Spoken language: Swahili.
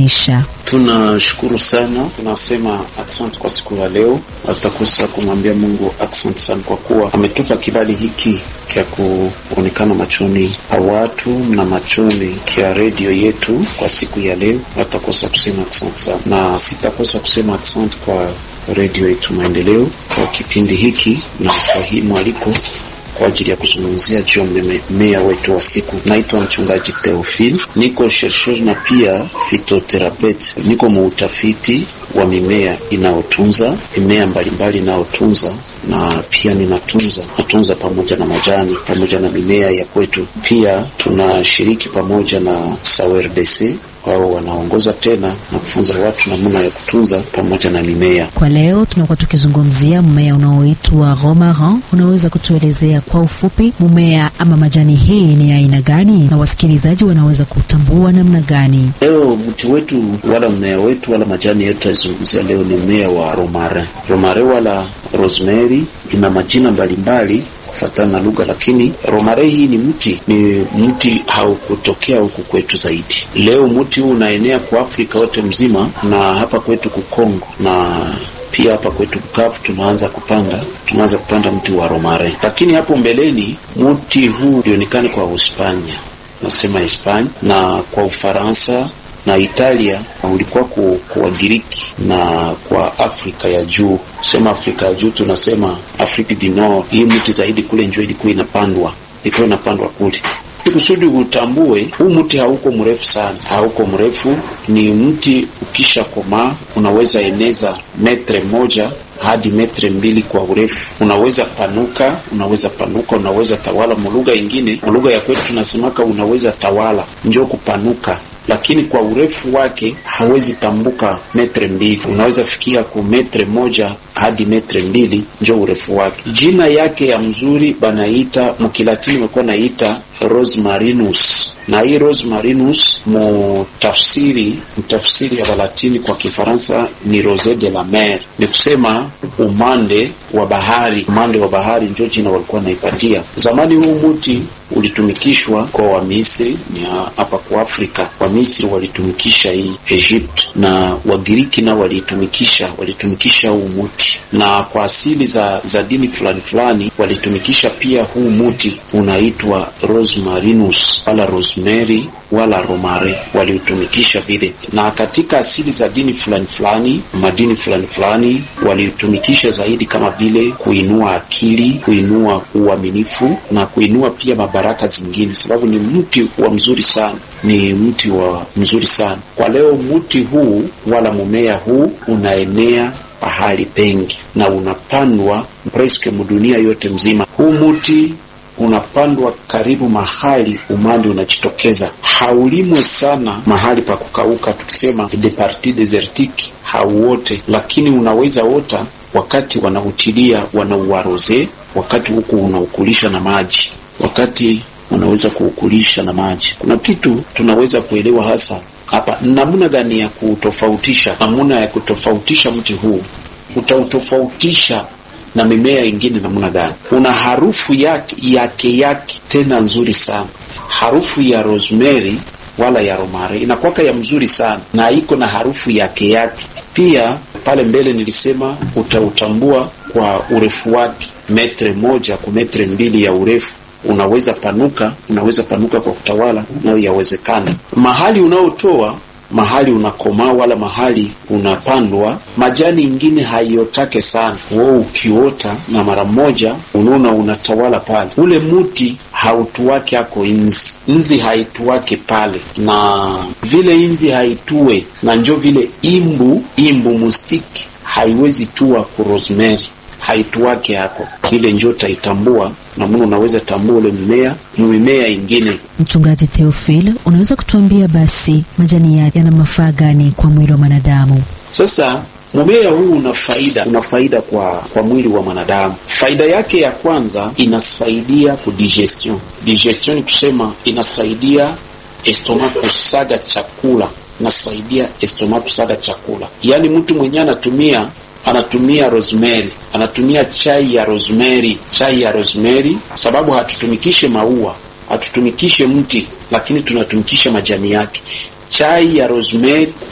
maisha. Tunashukuru sana, tunasema asante kwa siku ya leo. Hatakosa kumwambia Mungu asante sana kwa kuwa ametupa kibali hiki kya kuonekana machoni pa watu na machoni kya redio yetu kwa siku ya leo. Hatakosa kusema asante sana, na sitakosa kusema asante kwa redio yetu Maendeleo kwa kipindi hiki na kwa hii mwaliko kwa ajili ya kuzungumzia juu ya mmea wetu wa siku. Naitwa mchungaji Theophile, niko chercheur na pia phytotherapist, niko muutafiti wa mimea inayotunza mimea mbalimbali inayotunza na pia ninatunza natunza pamoja na majani pamoja na mimea ya kwetu. Pia tunashiriki pamoja na SAWRDC wao wanaongoza tena na kufunza watu namna ya kutunza pamoja na mimea. Kwa leo tunakuwa tukizungumzia mmea unaoitwa romarin. Unaweza kutuelezea kwa ufupi mmea ama majani hii ni aina gani, na wasikilizaji wanaweza kutambua namna gani? Leo mti wetu wala mmea wetu wala majani yetu yazungumzia leo ni mmea wa romarin. Romarin wala rosemary ina majina mbalimbali kufatana na lugha, lakini romare hii ni mti ni mti haukutokea huku kwetu zaidi. Leo mti huu unaenea kwa Afrika yote mzima na hapa kwetu Kukongo na pia hapa kwetu Bukavu tunaanza kupanda tunaanza kupanda mti wa romare, lakini hapo mbeleni mti huu ulionekana kwa Uhispania, nasema Hispania na kwa Ufaransa na Italia ulikuwa ku, kwa Wagiriki na kwa Afrika ya juu. Sema Afrika ya juu tunasema Afrika du Nord. Hii mti zaidi kule njoo ilikuwa inapandwa, ilikuwa inapandwa kule kusudi utambue huu mti hauko mrefu sana, hauko mrefu. Ni mti ukisha komaa unaweza eneza metre moja hadi metre mbili kwa urefu. Unaweza panuka, unaweza panuka, unaweza tawala. Mulugha ingine, mulugha ya kwetu tunasemaka unaweza tawala, njoo kupanuka lakini kwa urefu wake hawezi tambuka metre mbili, unaweza fikia ku metre moja hadi metre mbili, njo urefu wake. Jina yake ya mzuri banaita mukilatini, imekuwa naita rosmarinus, na hii rosmarinus mutafsiri mtafsiri ya Balatini kwa Kifaransa ni rose de la mer, ni kusema umande wa bahari. Umande wa bahari njo jina walikuwa naipatia zamani. Huu muti ulitumikishwa kwa Wamisri, ni hapa kwa Afrika. Wamisri walitumikisha hii Egypt, na Wagiriki nao walitumikisha walitumikisha huu muti, na kwa asili za, za dini fulani fulani walitumikisha pia huu muti unaitwa rosmarinus wala rosemary wala romare waliutumikisha vile, na katika asili za dini fulani fulani madini fulani fulani waliutumikisha zaidi kama vile kuinua akili, kuinua uaminifu na kuinua pia mabaraka zingine, sababu ni mti wa mzuri sana, ni mti wa mzuri sana. Kwa leo mti huu wala mumea huu unaenea pahali pengi na unapandwa preske mudunia yote mzima. Huu mti unapandwa karibu mahali umande unajitokeza, haulimwe sana mahali pa kukauka, tukisema de partie desertique hauote, lakini unaweza ota wakati wanautilia wanauaroze, wakati huku unaukulisha na maji, wakati unaweza kuukulisha na maji. Kuna kitu tunaweza kuelewa hasa hapa, namna gani ya kutofautisha, namna ya kutofautisha mti huu utautofautisha na mimea ingine namna gani? Una harufu yake yake yake tena nzuri sana. Harufu ya rosemary wala ya romare inakwaka ya mzuri sana, na iko na harufu yake yake pia. Pale mbele nilisema utautambua kwa urefu wake, metre moja kwa metre mbili ya urefu. Unaweza panuka, unaweza panuka kwa kutawala, nayo yawezekana. Mahali unaotoa mahali unakomaa wala mahali unapandwa, majani ingine haiotake sana. Wewe ukiota na mara moja unaona unatawala pale, ule muti hautuwake ako inzi, inzi haituwake pale, na vile inzi haitue na njo vile imbu imbu mustiki haiwezi tua ku rosemary haituwake hako ile njo taitambua namuna unaweza tambua ule mmea ni mimea ingine. Mchungaji Theophile, unaweza kutuambia basi majani yake yana mafaa gani kwa mwili wa mwanadamu? Sasa mmea huu una faida, una faida kwa kwa mwili wa mwanadamu. Faida yake ya kwanza inasaidia ku digestion. Digestion ni kusema inasaidia estoma kusaga chakula, inasaidia estoma kusaga chakula. Yaani mtu mwenyewe anatumia anatumia rosemary, anatumia chai ya rosemary, chai ya rosemary, sababu hatutumikishe maua, hatutumikishe mti, lakini tunatumikisha majani yake. Chai ya rosemary